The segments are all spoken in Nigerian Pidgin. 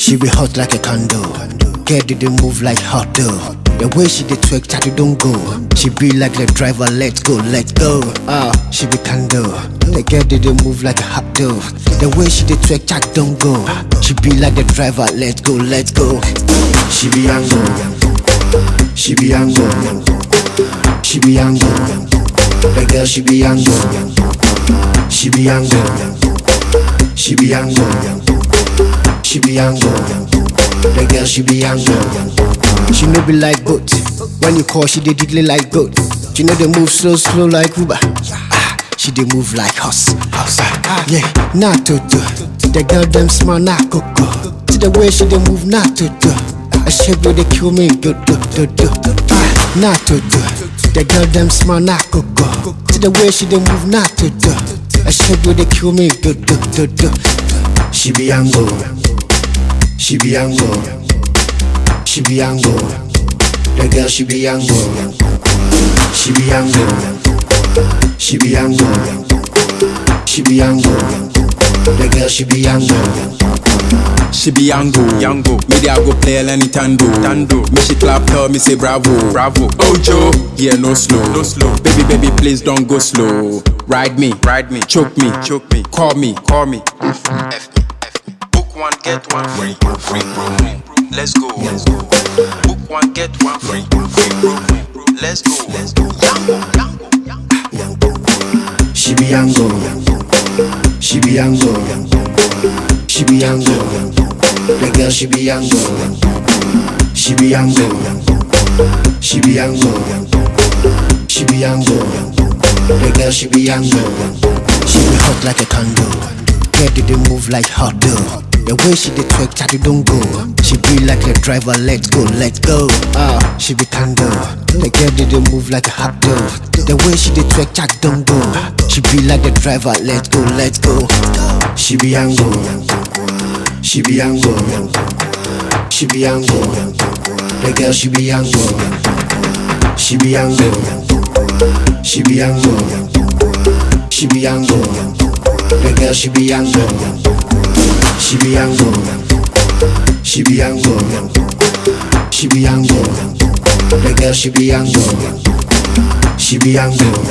She be hot like a candle. Girl did they move like hot dough. The way she dey twerk, chatty don't go. She be like the driver, let's go, let's go. Ah, she be candle. The girl did they move like a hot dough. The way she dey twerk, chat don't go. She be like the driver, let's go, let's go. She be angle. She be angle. She be angle. The girl she be angle. She be angle. She be angle. She be angle. The girl she be angle. She no be like goat. When you call, she dey diddly like goat. She know they move slow, slow like Uber. Ah, she dey move like horse, horse. Ah, yeah, nah toto. The girl them small, nah coco. See the way she dey move, nah toto. I shape where they kill me, do do do do. Ah, nah toto. The girl them small, nah coco. See the way she dey move, nah toto. I shape where they kill me, do do do do. She be angle. She be angle. She be angle. The girl she be angle. She be angle. She be angle. She be angle. The girl she be angle. She be Yango, Yango. Me dey I go play any tando, tando. Me she clap, tell me say bravo, bravo. Ojo, yeah no slow, no slow. Baby, baby, please don't go slow. Ride me, ride me, choke me, choke me. Call me, call me. F me, F me, F me. Book one, get one free, free, free. Let's go, let's go. Book one, get one free, free, free. Let's go, let's go. Yango, Yango, Yango. She be angle. She be angle. She be angle. The girl she be angle. She be angle. She be angle. She be angle. The girl she be angle. She be hot like a candle. Girl did they move like hot dough. The way she dey twerk, chatty don't go. She be like a driver, let's go, let's go. Ah, she be candle. The girl did they move like a hot dough. The way she dey twerk, chat don't go. She be like the driver, let's go, let's go. She be angle. She be angle. She be angle. The girl she be angle. She be angle. She be angle. She be angle. The girl she be angle. She be angle. She be angle. She be angle. The girl she be angle. She be angle.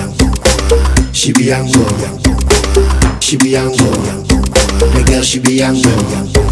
She be angle. She be angle. The girl she be angle.